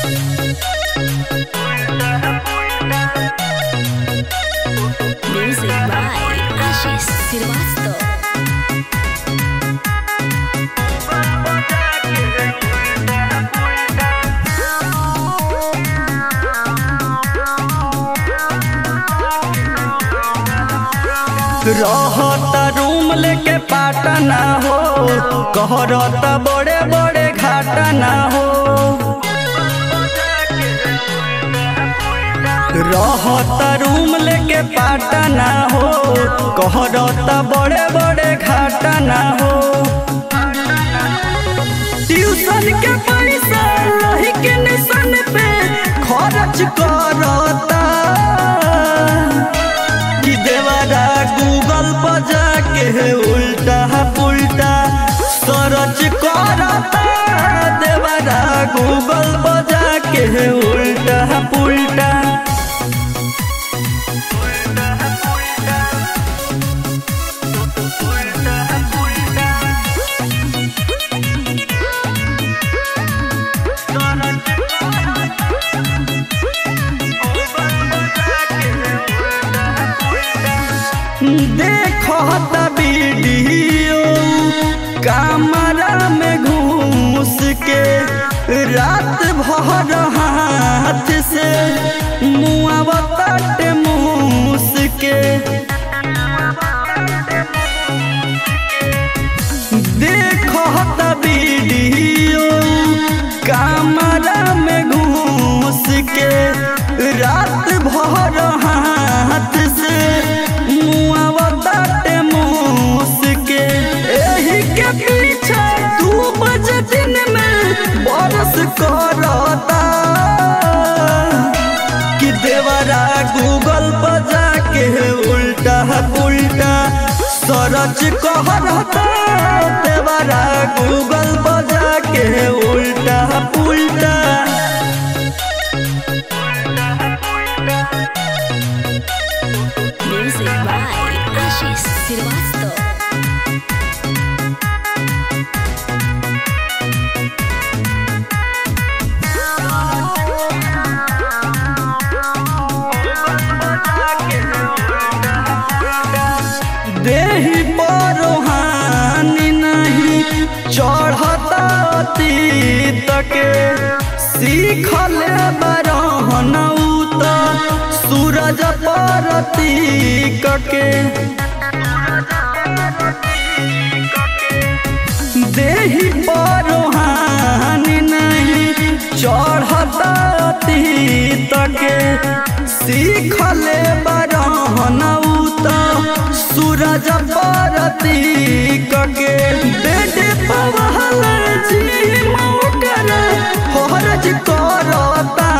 Music by Ashish Srivastava. रहता room लेके पाटना हो कहरता बड़े बड़े घाटना हो रहता रूम लेके पाटना हो कहरता बड़े बड़े घाटना हो ट्यूशन के पैसा रही के निशन पे खर्च करता कि देवारा गूगल पर जाके उल्टा पुल्टा सर्च करता देवारा गूगल पर जाके उल्टा पुल्टा देखो त वीडियो कैमरा में घूस के रात भर हाथ से मुआवत मूस के देखो त वीडियो कैमरा में घूस के रात भर हाथ से मुआवत मूस के एही के पीछे दू बजे दिन में बरस करता कि देवरा गूगल पर जाके उल्टा पुल्टा सरच कहता देवरा गूगल पर जाके उल्टा पुल्टा Music by Ashish Srivastava. देही परोहानी नहीं चढ़ता तीत के सीखल बरहन उत सूरज परतीक के देही परोहानी नहीं चढ़ता तीत के सीखल बरहन उत सूरज परतीक के बेड पवहल जी मौकर हरज करता